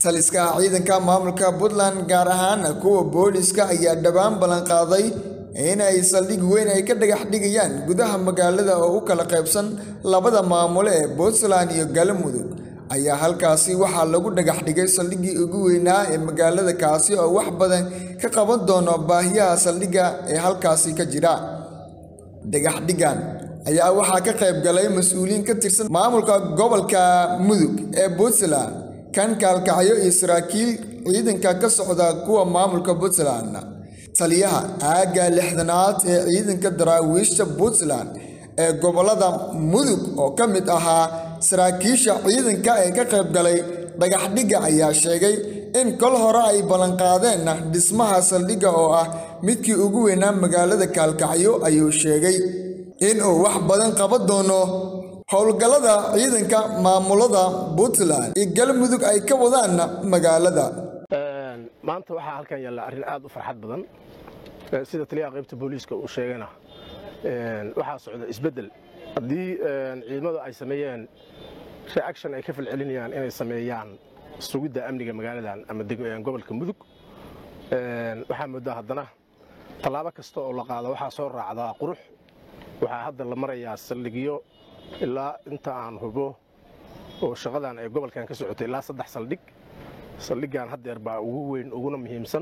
taliska ciidanka maamulka puntland gaar ahaan kuwa booliska ayaa dhowaan ballanqaaday in ay saldhig weyn ay ka dhagax dhigayaan gudaha magaalada oo u kala qaybsan labada maamule ee puntland iyo galmudug ayaa halkaasi waxaa lagu dhagax dhigay saldhiggii ugu weynaa ee magaalada kaasi oo wax badan ka qaban doono baahiyaha saldhigga ee halkaasi ka jira dhagax dhiggan ayaa waxaa ka qayb galay mas-uuliyiin ka tirsan maamulka gobolka mudug ee puntland kan kaalkacyo iyo saraakiil ciidanka ka socda kuwa maamulka puntland taliyaha aagga lixdanaad ee ciidanka daraawiishta puntland ee gobolada mudug oo ka mid ahaa saraakiisha ciidanka ee ka qayb galay dhagaxdhigga ayaa sheegay in kol hore ay ballanqaadeen dhismaha saldhigga oo ah midkii ugu weynaa magaalada kaalkacyo ayuu sheegay inuu wax badan qaban doono howlgallada ciidanka maamulada puntland iyo galmudug ay ka wadaan magaalada maanta waxaa halkan yaalla arrin aad u farxad badan sida taliyaha qaybta booliiska uu sheegana waxaa socda isbeddel haddii ciidamadu ay sameeyeen reaction ay ka falcelinayaan inay sameeyaan sugidda amniga magaaladan ama gobolka mudug waxaa moodaa haddana tallaabo kasta oo la qaado waxaa soo raacdaa qurux waxaa hadda la marayaa saldhigyo ilaa inta aan hubo oo shaqadan ay gobolkan ka socotay ilaa saddex saldhig saldhiggan haddeer baa ugu weyn uguna muhiimsan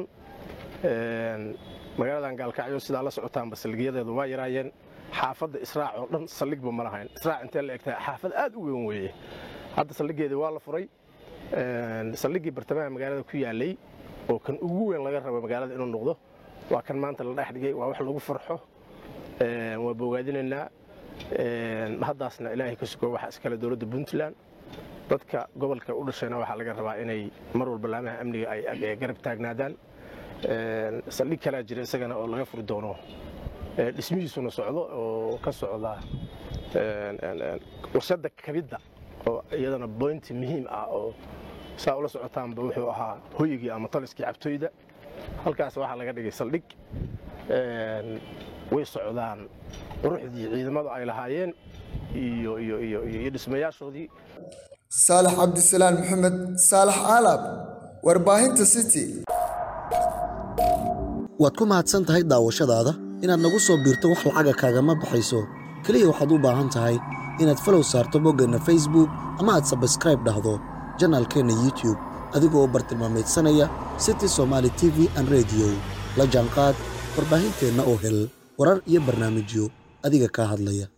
magaaladan gaalkacyo sidaa la socotaanba saldhigyadeedu waa yaraayeen xaafadda israac oo dhan saldhigba ma lahayn israac intee la egtahay xaafad aad u weyn weeye hadda saldhiggeedii waa la furay saldhiggii bartamaha magaalada ku yaalay oo kan ugu weyn laga rabo magaalada inuu noqdo waa kan maanta la dhex dhigay waa wax lagu farxo waa bogaadinaynaa haddaasna ilaahay ka sugo waxa iskale dowladda puntland dadka gobolka u dhashayna waxaa laga rabaa inay mar walba laamaha amniga ay garab taagnaadaan saldhig kalaa jira isagana oo laga furi doono dhismihiisuna socdo oo ka socda warshadda kabidda oo iyadana boynti muhiim ah oo saa ula socotaanba wuxuu ahaa hoyigii ama taliskii cabtooyda halkaas waxaa laga dhigay saldhig way socdaan quruxdii ciidamadu ay lahaayeen iyo iyo iyo iyo dhismayaashoodii saalax cabdisalaan maxamed saalax aalaab warbaahinta city waad ku mahadsan tahay daawashadaada inaad nagu soo biirto wax lacaga kaagama baxayso keliya waxaad u baahan tahay inaad falow saarto boggeenna facebook ama aad sabskraib dhahdo janaalkeenna youtube adigoo bartilmaamaydsanaya city somaali t v an rediyo la jaanqaad warbaahinteenna oo hel warar iyo barnaamijyo adiga kaa hadlaya